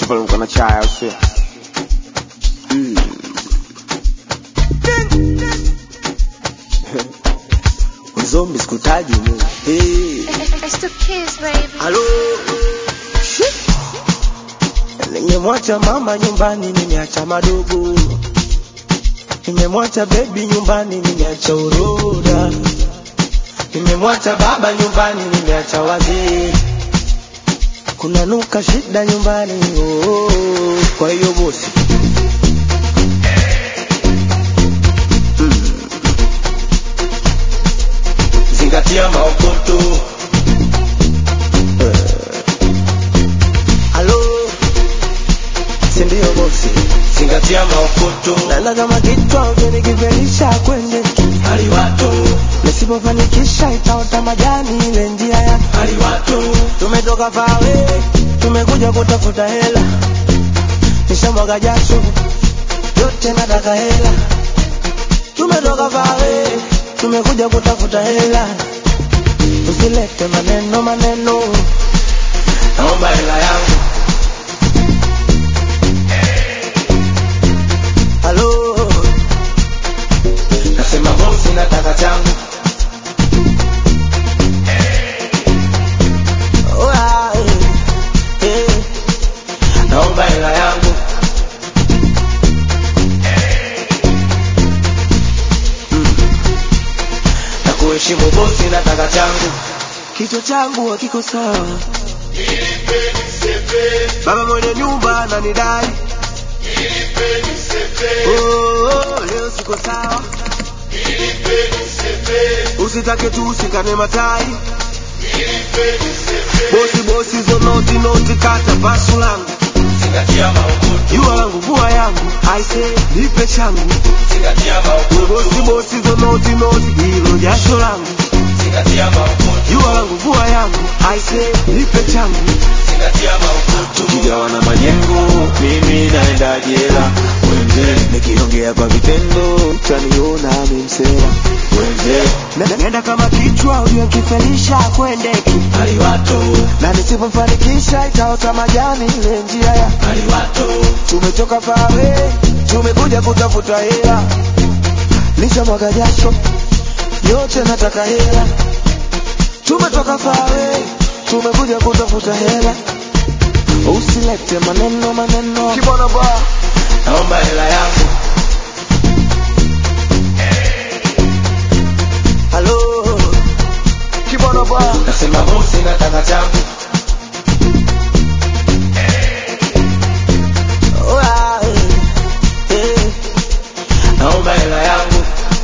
Level gonna try out here. Zombi sikutaji mu. Hey. It's the kids, baby. Halo. Shit. Nimemwacha mama nyumbani, nimeacha madogo. Nimemwacha baby nyumbani, nimeacha uroda. Nimemwacha baba nyumbani, nimeacha wazee. Kuna nuka shida nyumbani, oh, oh, oh. Kwa hiyo bosi zingatia maokoto. Halo, si ndio bosi? Zingatia maokoto. Naenda kama kichwa ukinikivelisha kwende hali watu, nisipofanikisha itaota majani ile njia ya hali watu. Tumetoka pawe, tumekuja kutafuta hela, nishamwaga jasho yote, nataka hela. Tumetoka pawe, tumekuja kutafuta hela, usilete maneno maneno, naomba hela yangu. Halo, nasema bosi, nataka changu. Oh, ah, eh, eh, naomba hela yangu. Mm. Na kuheshimu bosi, nataka changu. Kichwa changu hakiko sawa, baba mwenye nyumba ananidai Oh, leo siko sawa, usitake tu usikane matai. Bosi bosi zo noti noti, kata pasu langu, jua langu vua yangu, aise nipe changu. Bosi bosi zo noti noti, hilo jasho langu, jua langu vua yangu, aise nipe changu. Tukigawana majengo, mimi naenda jela. Wenze, nikiongea kwa vitendo, utaniona mimsela. Wenze, Na- Nenda kama kichwa uliokifelisha kwendeki na nisipofanikisha itaota majani ile njia ya tumetoka pawe tumekuja kutafuta hela lisha mwaga jasho yote nataka hela tumetoka pawe tumekuja kutafuta hela usilete maneno maneno kibona ba naomba hela yangu halo kibona ba nasema bosi nataka changu Oh, ah, eh, eh. naomba hela yangu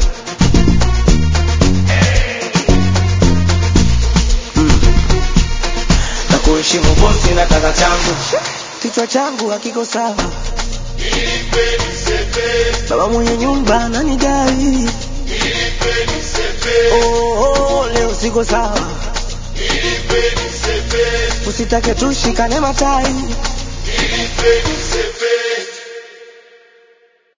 Mm. na kuheshimu bosi nataka changu kichwa changu hakiko sawa baba mwenye nyumba ananidai oh, oh, leo siko sawa usitake tushikane matai